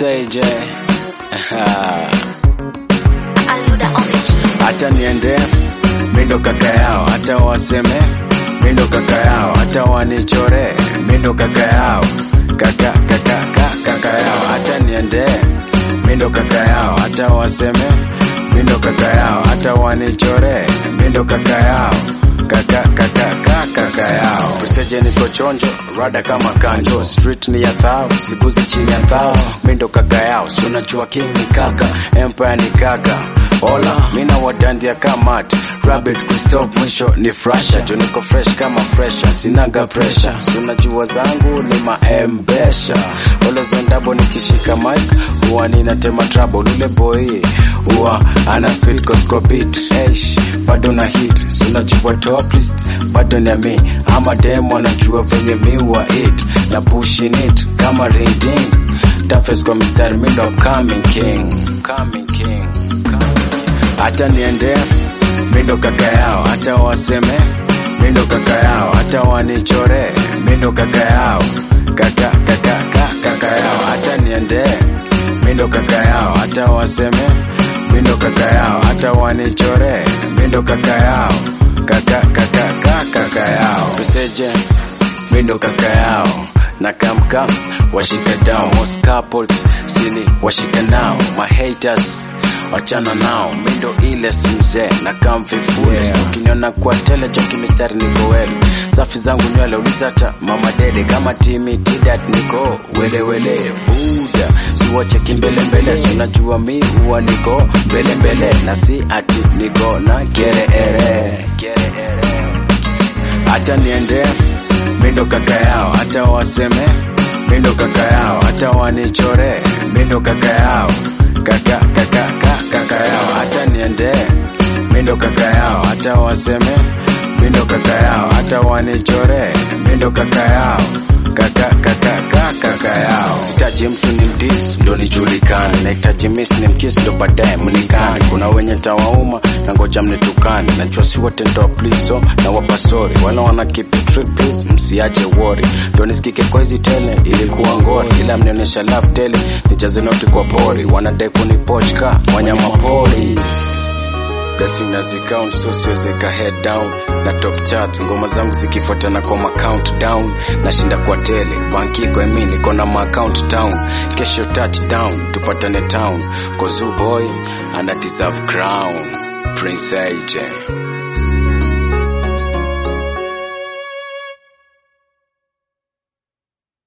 Prince AJ. Aluda on the key. hata niende mindo kaka yao, hata waseme mindo kaka yao, hata wanichore mindo kaka yao, kaka kaka kaka, kaka yao, hata niende mindo kaka yao, hata waseme mindo kaka yao, hata wanichore mindo kaka yao kaka kaka kaka kaka yao Priseje niko chonjo rada kama kanjo street ni ya thao siguzi chini ya thao mindo kaka yao si unajua king ni kaka empire ni kaka Ola, mina wadandia kamat Rabbit kustop mwisho ni frasha Jo niko fresh kama fresha Sinaga pressure Sunajua zangu ni maembesha Olo zondabo nikishika mic Huwa ninatema trouble Ule boy Huwa ana speed kosko beat Eish, bado na hit Sunajua top list Bado ni mi Ama demo anajua venye mi wa it Na pushing it Kama ring ding Toughest kwa mistari Mi ndo coming king Coming king Coming hata niende mindo kaka yao, hata waseme mindo kaka yao, hata wanichore mindo kaka yao, kaka kaka kaka, kaka yao, hata niende mindo kaka yao, hata waseme mindo kaka yao, hata wanichore mindo kaka yao, kaka kaka kaka, kaka yao, tuseje mindo kaka yao na kamkam washika down most couples sini washika nao my haters wachana nao mindo ile si mzee na kamvifule yeah. ukiniona kwa tele joki mistari niko wele safi zangu nywele uliza hata mama dede kama timi tidat niko welewele buda siwache kimbelembele sinajua mi huwa niko mbelembele na si ati niko na gereere gereere hata niende mindo kaka yao, hata waseme mindo kaka yao, hata wanichore mindo kaka yao, kaka kaka kaka, kaka yao, hata niende mindo kaka yao, hata waseme mindo kaka yao, hata wanichore mindo kaka yao, kaka kaka kaka, kaka yao. Sitaji mtu ni mdis ndo nijulikane, nahitaji miss ni mkiss ndo baadaye mnikane. Kuna wenye tawauma na ngoja mnitukane, najua si wote ndo pliso na wapa sorry, wala wana keep it real please, msiache worry, ndo nisikike kwa hizi tele ilikuwa ngori, ila mnionyesha love tele nijaze noti kwa pori, wanadai kunipochka wanyama pori Blessing as count so siwezeka head down na top charts ngoma zangu zikifuatana kwa ma countdown nashinda kwa tele banki kwa mimi niko na ma account down kesho touchdown tupatane town cause you boy and I deserve crown Prince AJ